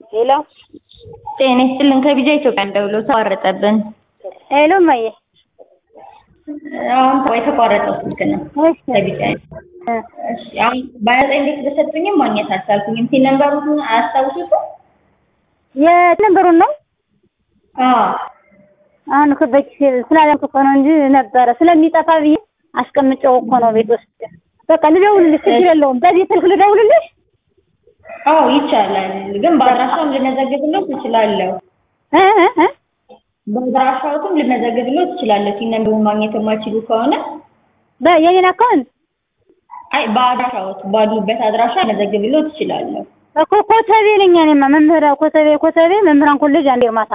ሄሎ ጤና ይስጥልን ከቢጃ ኢትዮጵያ ደውሎ ተቋረጠብን። ሄሎ እማዬ አሁን የተቋረጠው ስልክ ነው እሺ ከቢጃ እሺ አሁን በአያጣ እንዴት በሰጡኝም ማግኘት አልቻልኩኝም። ሲል ነምበሩን አያስታውሱትም? የነበሩን ነው አዎ አሁን እኮ በኪስ ስላላልኩ እኮ ነው እንጂ ነበረ ስለሚጠፋ ብዬ አስቀምጨው እኮ ነው ቤት ውስጥ። በቃ ልደውልልሽ፣ ችግር የለውም። በዚህ ስልክ ልደውልልሽ? አዎ ይቻላል፣ ግን በአድራሻውም ልመዘግብሎት እችላለሁ። እ እ እ በአድራሻውትም ልመዘግብሎት እችላለሁ። ሲል ነምበሩን ማግኘት የማይችሉ ከሆነ በየኔን አካውንት አይ በአድራሻዎት ባሉበት አድራሻ ልመዘግብሎት እችላለሁ። እኮ ኮተቤ ነኝ እኔማ መምህር ኮተቤ ኮተቤ መምህራን ኮሌጅ አንድ ማታ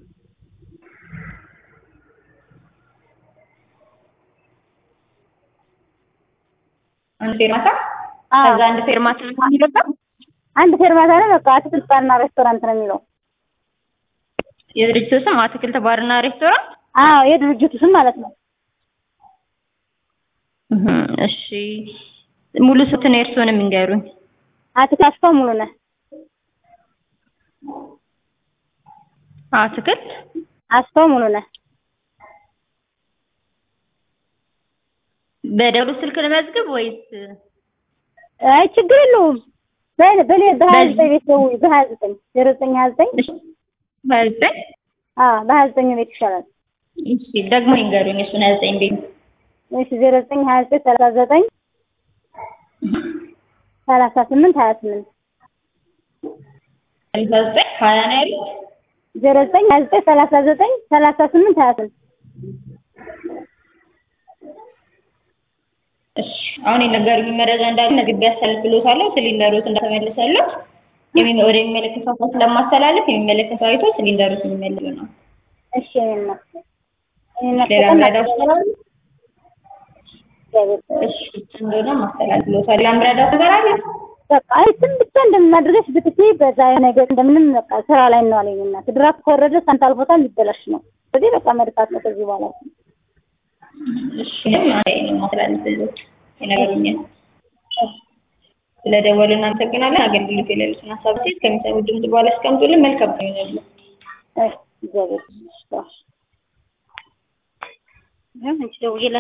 አንድ ፌርማታ አዎ ከዛ አንድ ፌርማታ ነው የሚገባው። አንድ ፌርማታ ነው። በቃ አትክልት ባርና ሬስቶራንት ነው የሚለው። የድርጅቱ ስም አትክልት ባርና ሬስቶራንት። አዎ የድርጅቱ ስም ማለት ነው። እህ እሺ ሙሉ ስትን የእርስዎንም ይንገሩኝ። አትክልት አስፋው ሙሉ ነህ አትክልት አስፋው ሙሉ ነህ በደውሉ ስልክ ልመዝግብ ወይስ አይ ችግር የለውም። በል በል በሀያ ዘጠኝ ቤት ደውይ። በሀያ ዘጠኝ ዜሮ ዘጠኝ ሀያ ዘጠኝ እሺ በዘጠኝ አዎ በሀያ ዘጠኝ ቤት ይሻላል። እሺ ደግሞ ይንገሩኝ እሱን ሀያ ዘጠኝ ቤት እሺ ዜሮ ዘጠኝ ሀያ ዘጠኝ ሰላሳ ዘጠኝ ሰላሳ ስምንት ሀያ ስምንት ሰላሳ ዘጠኝ ሀያ ነው ያሉት። ዜሮ ዘጠኝ ሀያ ዘጠኝ ሰላሳ ዘጠኝ ሰላሳ ስምንት ሀያ ስምንት እሺ አሁን የነገሩኝ መረጃ እንዳለ ነግቤ ያስተላልፍልዎታለሁ። ሲሊንደሮት እንደተመለሰለት የሚ ወደ የሚመለከተው አካል ስለማስተላለፍ የሚመለከተው አይቶ ሲሊንደሮት የሚመልስ ነው። እሺ እኔማ እኔማ ሌላ በጣም ምረዳው ነገር አለ? እግዚአብሔር እሺ እንደሆነ ማስተላልፍልዎታል። ሌላ ምረዳው ነገር አለ? በቃ አይ ስም ብቻ እንደምናደርገሽ ብትይ በዛ ነገር እንደምንም በቃ ስራ ላይ ነው አለኝ እና ድራፍት ከወረደ ሳንት አልፎታል ሊበላሽ ነው። ስለዚህ በቃ መድፋት ነው ከዚህ በኋላ እሺ አይ ነው ማስተላልፍልዎት የነገሩኝን ስለደወሉ እናመሰግናለን። አገልግሎት የሌሉትን ሀሳብ ሴት ከሚሰሙ ድምጽ በኋላ አስቀምጡልን። መልካም ቀን ይሁንልዎት። እግዚአብሔር ይመስገን። ይኸው አንቺ ደውዬላት